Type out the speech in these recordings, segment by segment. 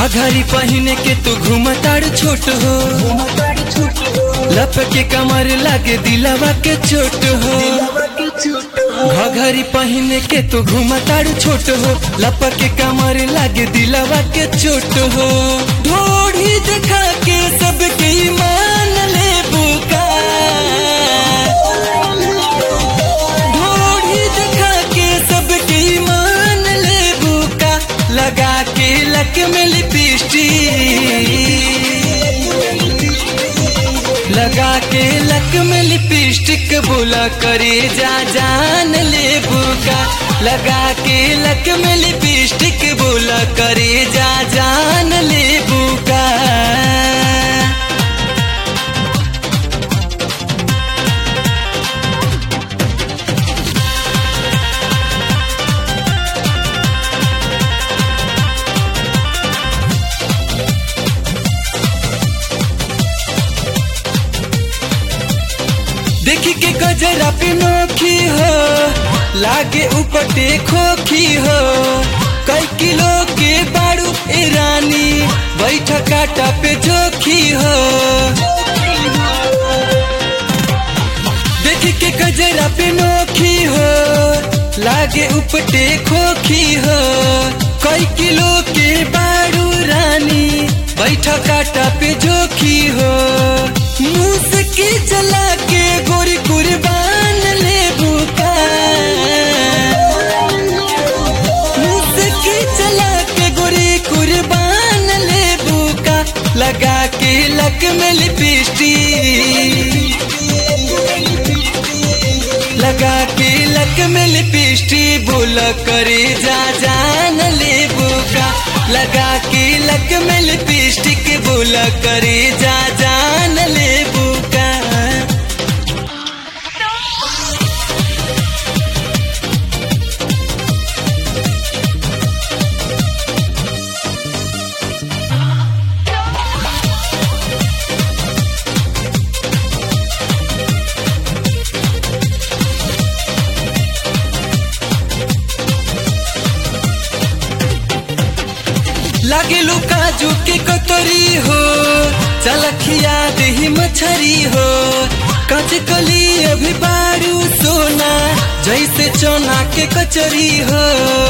घाघरी पहने के तू घूमताड़ छोट हो लप के कमर लागे दिलवा के चोट हो घघरी पहने के तू घूमताड़ छोट हो लप के कमर लागे दिलवा के चोट हो ढोढ़ी देखा के सबके मान ले बुका ढोढ़ी देखा के सबके मान ले बुका लगा के लक में लिपस्टिक लगा के लक में लिपस्टिक बोला करे जा जान ले बुका लगा के लक में लिपस्टिक बोला करे जा जान ले बुका देखी के गजरा पे नोखी हो लागे उपटे खोखी हो कई किलो के बारू ए रानी बैठ काटा पे जोखी हो देखी के गजरा पे नोखी हो लागे उपटे खोखी हो कई किलो के बारू रानी बैठ काटा पे जोखी हो मुस्की चला के गोरी कुर्बान ले बुका मुस्की चला के गोरी कुर्बान ले बुका लगा के लक में लिपस्टिक लगा के लक में लिपस्टिक बोला करे जा जान ले बुका लगा के लक में लिपस्टिक बोला करे जा जान ले बुका लागे लो काजू के कतरी हो चलखिया दही मछरी हो कच कली अभी बारू सोना जैसे चना के कचरी हो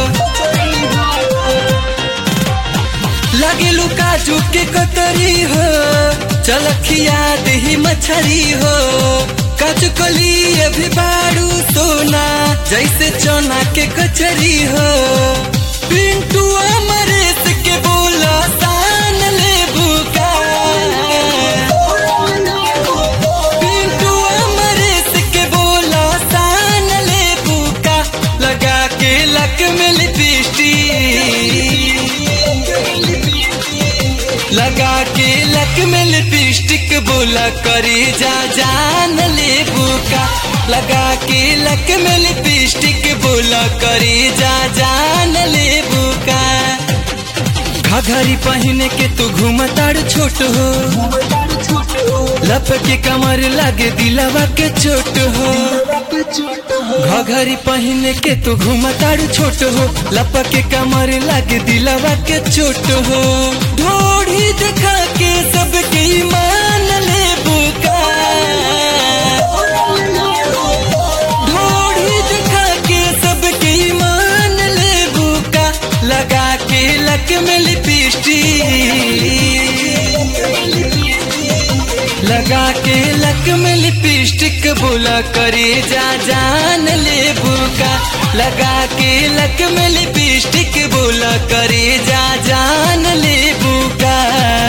लागे लो काजू के कतरी हो चलखिया दही मछरी हो कच कली अभी बारू सोना जैसे चना के कचरी हो पिंटू अमरेश के बोला तान ले बुका पिंटू अमरेश के बोला तान ले बुका लगा के लक में लिपस्टिक लगा के लक में लिपस्टिक बोला करे जा जान ले बुका लगा के लक में लिपस्टिक बोला करे जा जान ले बुका घघरी पहने के तू घूमताड़ छोट हो लप के कमर लागे दिलवा के चोट हो घघरी पहने के तू घूमताड़ छोट हो लप के कमर लागे दिलवा के चोट हो ढोढ़ी देखा के सबके मान ले बुका ढोढ़ी देखा के सबके मान ले बुका लगा के लक में लिपस्टिक लगा के लक में लिपस्टिक बोला करे जा जान ले बुका लगा के लक में लिपस्टिक बोला करे जा जान ले बुका